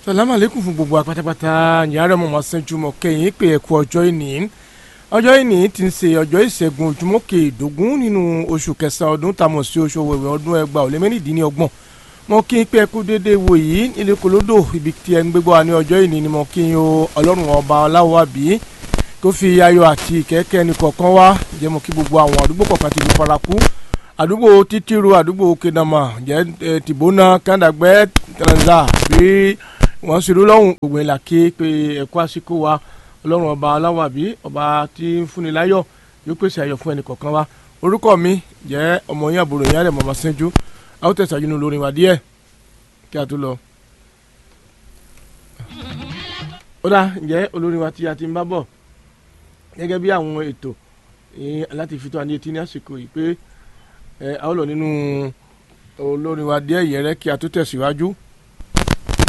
sàlámù àlékún fún gbogbo apátápátá yàrá mọ̀mọ́ sẹ́júmọ́ kẹ́yìn pé ẹ̀kú ọjọ́ ìní ọjọ́ ìní ti ń ṣe ọjọ́ ìṣẹ́gun ojúmọ́ kẹẹ̀ẹ́dógún nínú oṣù kẹsàn-án ọdún tàmọ̀ sí oṣù wẹ̀wẹ̀ ọdún ẹgbàá ó lé mẹ́rìndínlọ́gbọ̀n mo kí n pé ẹkú déédéé wò yìí ilé kolódò ibi tí ẹ ń gbégbó wa ní ọjọ́ ìní ni mo kí n o ọlọ́run ọba ọláwọ̀ àbí kó fi ayọ̀ àti ìkẹ́kẹ́ ẹnì kọ̀ọ̀kan wá jẹ́ mo kí gbogbo àwọn àdúgbò kọ̀ọ̀kan ti fi paraku àdúgbò títíru àdúgbò kedama jẹ́ tìbónà kàndàgbẹ́ tẹ̀lẹ́nzà bí wọ́n ṣe lọ́hùn gbogbo ìlà ké pé ẹ̀kọ́ àsìkò wa ọlọ́run ọba ọláwọ̀ àbí ọba tí ń fúnni láyọ̀ yóò pèsè ayọ̀ fún ẹnì kọ̀ọ̀kan wa orúkọ mi jẹ́ ọmọ yín àbúrò yín àrẹ̀mọ̀ Ọbásanjọ́ a ó tẹ̀sán nínú olórin wa díẹ̀ kí a tó lọ. ó dà ǹjẹ́ olórin wa tí a ti ń bá bọ̀ gẹ́gẹ́ bí àwọn ètò láti fi tó àní etí ní àsìkò yìí pé a ó lọ nínú olórin wa díẹ̀ yẹrẹ kí a tó tẹ̀síwájú